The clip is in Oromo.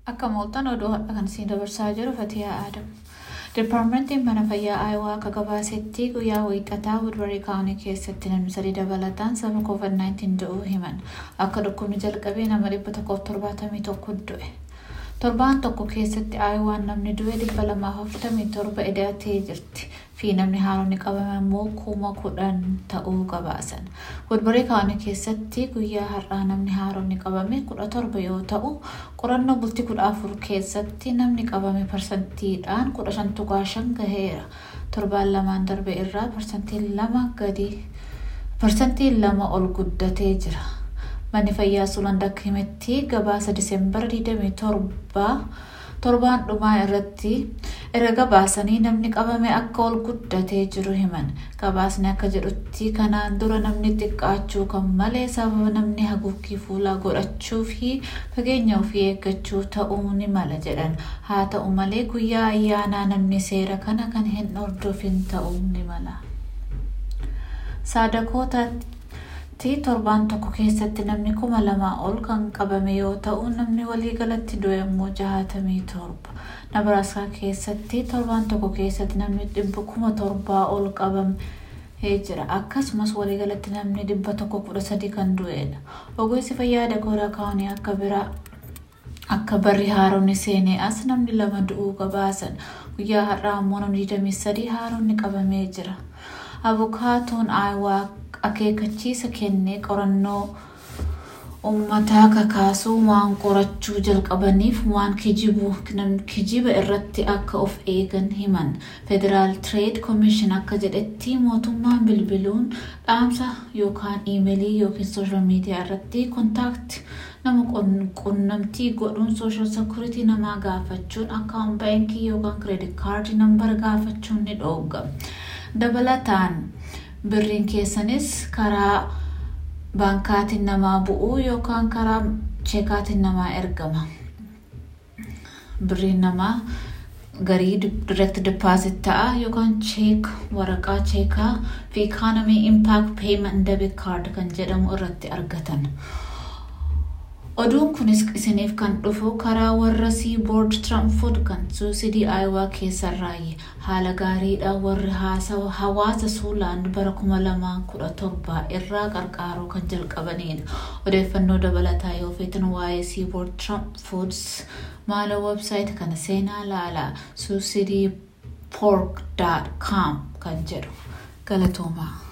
Akka mooltan oduu har'a kan isin dabarsaa jiru Fatiyaa Aadamu. Dipaartimentiin mana fayyaa Aayawaa akka gabaasetti guyyaa wiixataa Woodbury kaawunii keessatti namni sadii dabalataan sababa COVID-19 du'uu himan. Akka dhukkubni jalqabee nama dhibba tokkoof torbaatamii tokko du'e. Torbaan tokko keessatti Aayawaan namni du'e dhibba lamaaf afurtamii torba edatee jirti. fi namni haaronni qabame immoo kuma kudhan ta'uu gabaasan. Woodbury kaawunii keessatti guyyaa har'aa namni haaronni qabame kudha torba yoo ta'u qorannoo bultii kudha afur keessatti namni qabame parsantiidhaan kudha shan tuqaa shan gaheera. Torbaan lamaan darbe irraa parsantiin lama gadi parsantiin lama ol guddatee jira. Manni fayyaa Suuland akka himetti gabaasa Diseembara 27 torbaan dhumaa irratti erga gabaasanii namni qabame akka ol guddatee jiru himan gabaasni akka jedhutti kanaan dura namni xiqqaachuu kan malee sababa namni haguuggii fuulaa godhachuu fi fageenya ofii eeggachuu ta'uu ni mala jedhan haa ta'u malee guyyaa ayyaanaa namni seera kana kan hin hordofin ta'uu ni mala. saadakootatti torbaan tokko keessatti namni kuma lamaa ol kan qabame yoo ta'u namni waliigalatti du'e immoo jahatamii torba nabraaskaa keessatti torbaan tokko keessatti namni dhibba kuma torbaa ol qabamee jira akkasumas waliigalatti namni dhibba tokko kudha sadii kan du'edha ogeessi fayyaa dagooraa kaawunii akka biraa akka barri haaronni seenee as namni lama du'uu gabaasan guyyaa har'aa immoo namni 23 haaronni qabamee jira abukaatoon aayawaa akeekkachiisa kennee qorannoo uummataa kakaasuu waan qorachuu jalqabaniif waan kijiba irratti akka of eegan himan federaal tireed koomishin akka jedhetti mootummaan bilbiluun dhaamsa yookaan iimeelii yookiin sooshaal miidiyaa irratti kontaakti nama qunnamtii godhuun sooshaal sekuritii namaa gaafachuun akkaawun baankii yookaan kireedit kaardii nambara gaafachuun ni dhoogama. dabalataan birriin keessanis karaa baankaatiin namaa bu'uu yookaan karaa cheekaatiin namaa ergama. Birriin namaa garii direct deposit ta'a yookaan cheek waraqaa cheekaa fi economy impact payment debit card kan jedhamu irratti argatan. Oduun kunis isiniif kan dhufu karaa warra Seaboard Tramford kan suusidii Aayawaa keessarraayi. Haala gaariidhaan warri hawaasa Suulaand bara 2017 irraa qarqaaruu kan jalqabanidha. Odeeffannoo dabalataa yoo feetan waa'ee Seaboard Tramfords maala websaayit kana seenaa laalaa suusidii pork.com kan jedhu galatoomaa.